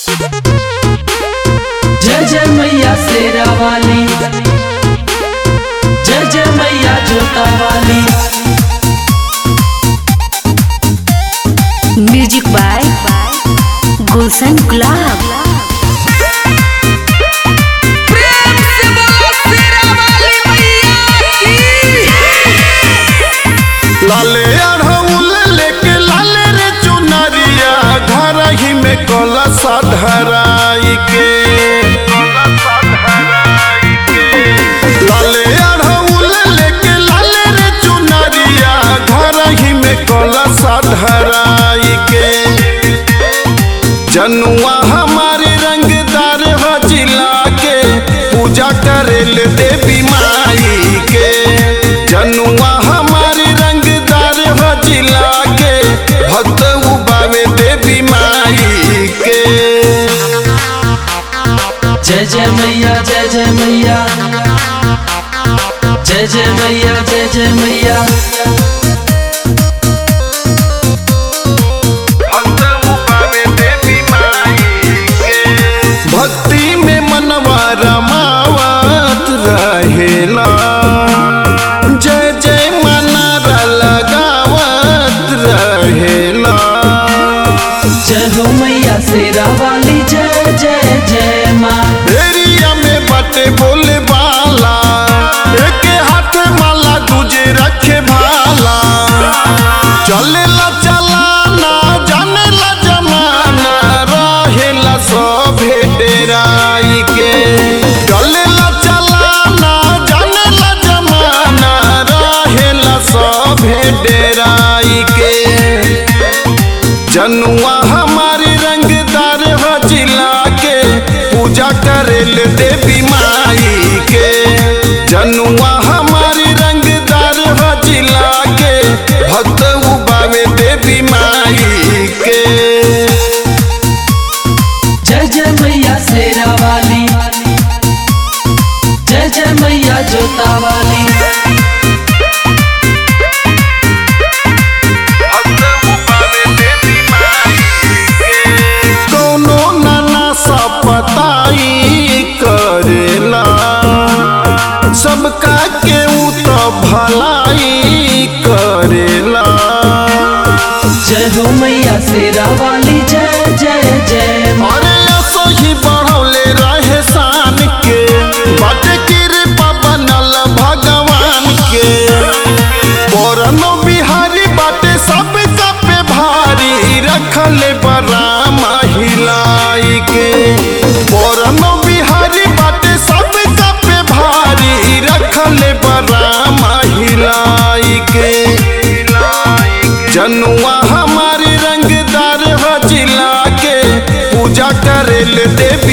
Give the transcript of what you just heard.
जय जय मैया शेरा वाली जय जय मैया जोता वाली म्यूजिक बाय गुलशन गुलाब लाले अढ़ौल लेके लाले रे चुनरिया घर ही में कलसा धराई के लाले अढ़ौल लेके लाले रे चुनरिया घर ही में कलसा धराई के जनुआ हमारे रंगदार ह जिला के पूजा करेल देवी माई के जनुआ हमारे रंगदार ह जिला के भक्त उबावे देवी माई के जय जय मैया जय जय मैया जय जय मैया जय जय मैया भक्ति में मनवा रमावत रहेला जय जय मनारा लगावत रहेला जय हो मैया शेरा वाली जय जय जय माँ एरिया में बटे बोले बाला एक हाथ माला दूजे रखे भाला चलेला चलाना जानेला जमाना रहेला सभे डेराई के चलेला चलाना जानेला जमाना रहेला सभे डेराई के जनुआ हमारी रंगदार ह जिला के पूजा करेल देवी माई के जनुआ हमारी रंगदार ह जिला के भक्त उबावे देवी माई के जय जय मैया शेरा वाली जय जय मैया जोता वाली कोनो नाना सा पताई करेला सबका के ऊ तो भलाई करेला जय हो मैया शेरा वाली जय जय जय माँ अरे असो ही बढ़ौले रहे शान के बाटे कृपा बनल भगवान के परनो बिहारी बाटे सब पे भारी रखले बड़ा महिलाई के परनो बिहारी बाटे सब पे भारी रखले बड़ा महिलाई के जनुआ हमारी रंगदार ह जिला के पूजा करेल देवी